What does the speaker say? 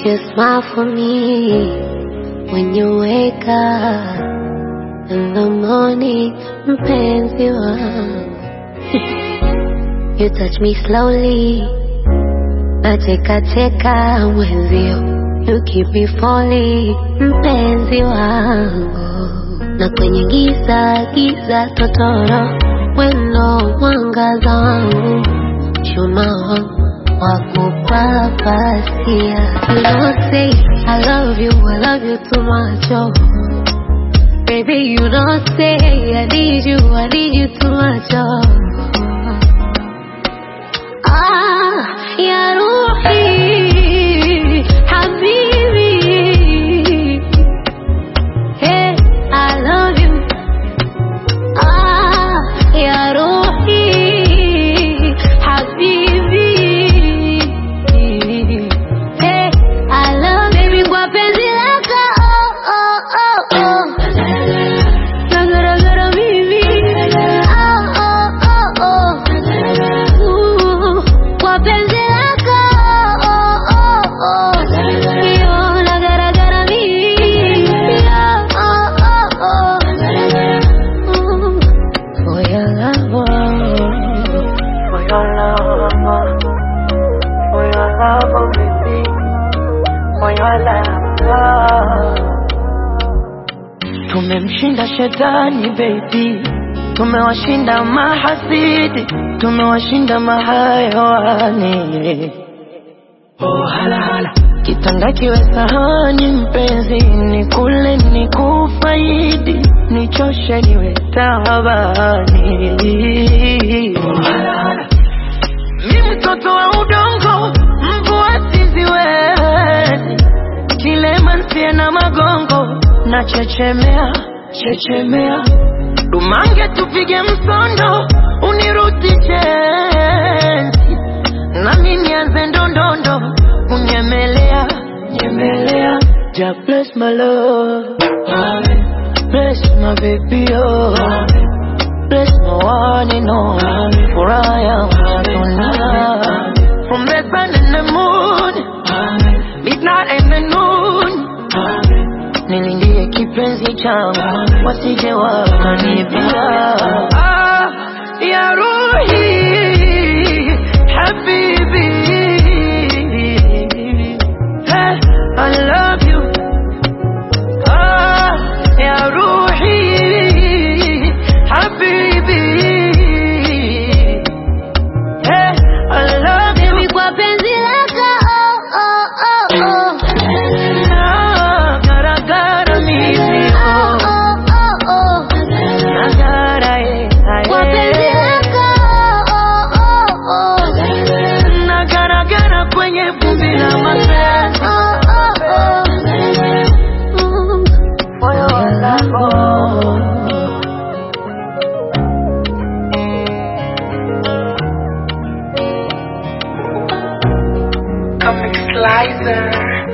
You smile for me when you wake up in the morning, mpenzi wangu. You touch me slowly, nacheka cheka mwenzio. You keep me falling, mpenzi wangu. Na kwenye giza giza totoro, weno mwangaza wangu, chuma wangu wakupapasia. You don't say I love you, I love you too much, oh. Baby, you don't say I need you, I need you too much, oh. Ah, ya Ruhi, Habibi. Hey, I love you. Ah, ya Ruhi, Habibi. Hey, I love you. Kwa penzi lako, oh, oh, oh, oh. Nagaragara mimi. Oh, oh, oh, oh. Ooh, kwa penzi lako, oh, oh, oh. Yo, nagaragara mimi. Oh, oh, oh. Ooh, for your love, oh. For your love, for your love, oh baby, for your love. Tumemshinda shetani baby, tumewashinda mahasidi, tumewashinda mahayawani. Oh, hala hala. Kitanda kiwe sahani mpenzi, ni kule ni kufaidi, nichoshe niwe tabani. Oh, hala hala. Mi mtoto wa udongo, mvua siziwezi, kilema nsie na magongo, na chechemea chechemea, dumange tupige msondo, unirudishe enzi, nami nianze ndondondo, kunyemelea nyemelea, ja bless my love, Amen. bless my baby oh. Amen. Bless my one and only, for I am tonight. From the sun and the moon, midnight and the noon. Nilindie kipenzi changu, wasije wakanibia. Ah, ya Ruhi, habibi. Hey, I love you. Ah, ya Ruhi, habibi. Hey, I love you. Baby, kwa penzi lako, oh, oh, oh, oh. Na garagara mimi, Oh, oh. oh, oh, oh. Na gara, eh, ah, Kwa penzi eh. lako, oh, oh, oh. Na garagara kwenye vumbi la mapenzi. Oh, oh, oh. Mm. Moyo wako. Comic Slicer.